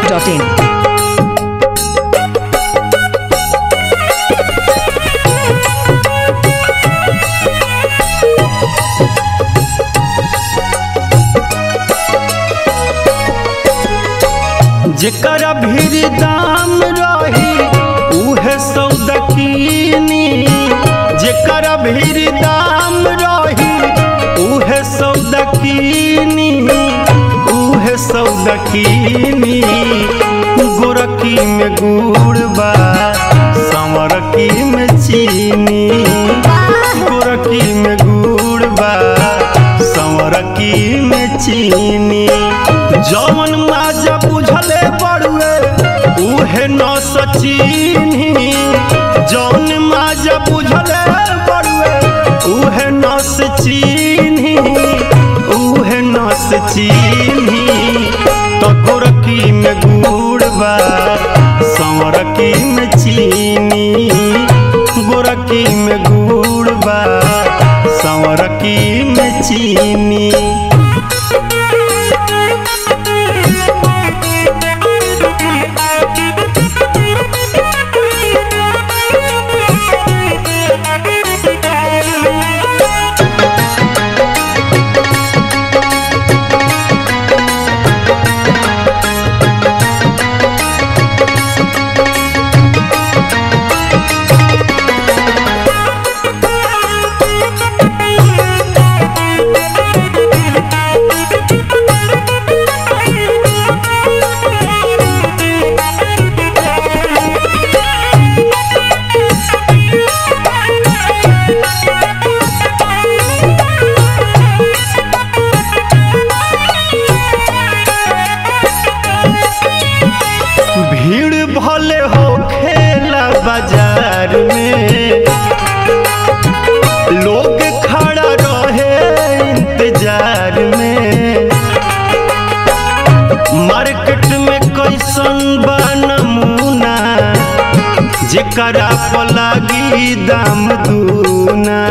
masti.in. जेकर भीर दाम रही उहे सौदा कीनी जेकर भीर दाम रही उहे सौदा कीनी उहे सौदा कीनी गोरकी में गुड़ बा संवरकी में चीनी गोरकी में गुड़ बा संवरकी में चीनी जवन माजा बुझले बड़ुए उहे न सचीनी जवन माजा बुझले बड़ुए उहे न सचीनी उहे न सचीनी तो गोरकी में गुड़ बा संवरकी में चीनी गोरकी में गुड़ बा संवरकी में चीनी भीड़ भले हो खेला बाजार में लोग खड़ा रहे इंतजार में मार्केट में कैसन बा नमूना जेकरा पर लागी दाम दूना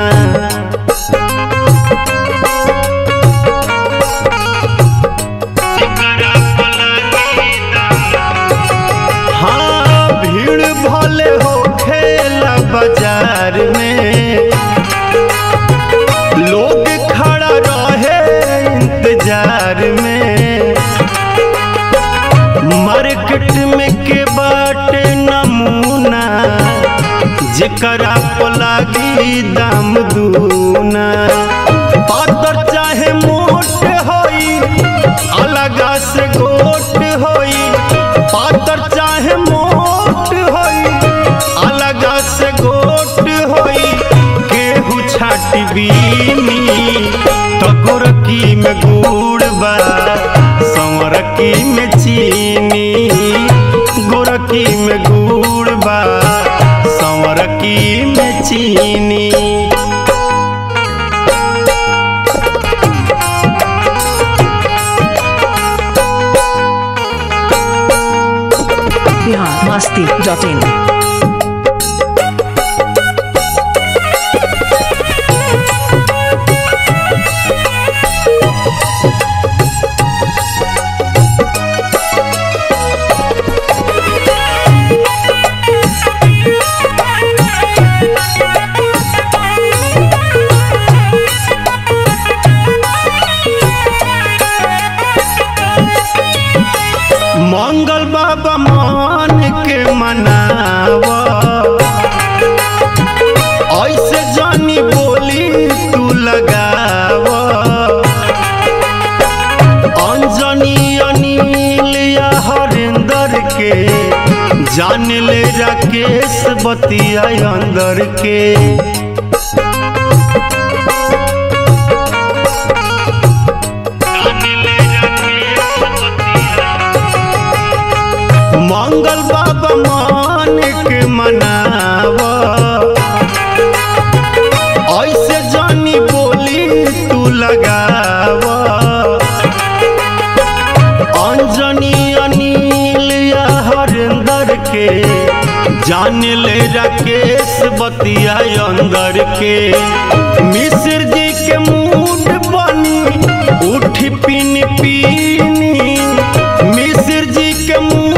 जेकरा पर लागी हाँ भीड़ भले हो खेला बाजार में लोग खड़ा रहे इंतजार में मार्केट में के बाटे नमूना जेकरा पर लागी दाम दूना पातर चाहे मोट होई अलगा से गोट होई पातर चाहे मोट होई अलगा से गोट होई केहू छाटी बीनी तो गोरकी में गुड़ बा संवरकी में चीनी गोरकी में गुड़ बा संवरकी में चीनी Bihar masti.in. मंगल बाबा मान के मनावा ऐसे जानी बोली तू लगावा अंजनी अनिल या हरिंदर के जान ले राकेश बतिया अंदर के मंगल बाबा मान के मनावा ऐसे जानी बोली तू लगावा अंजनी अनिल या हरिंदर के जान ले राकेश बतिया अंदर के मिश्र जी के मूड बनी उठ पिन पीनी मिश्र जी के मुंह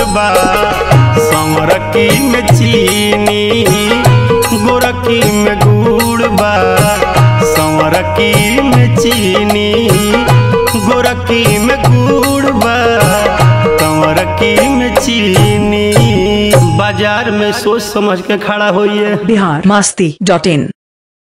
बा संवरकी में चीनी गोरकी में गुड़ बा संवरकी में चीनी गोरकी में गुड़ बा संवरकी में चीनी बाजार में सोच समझ के खड़ा होइए बिहार मस्ती डॉट इन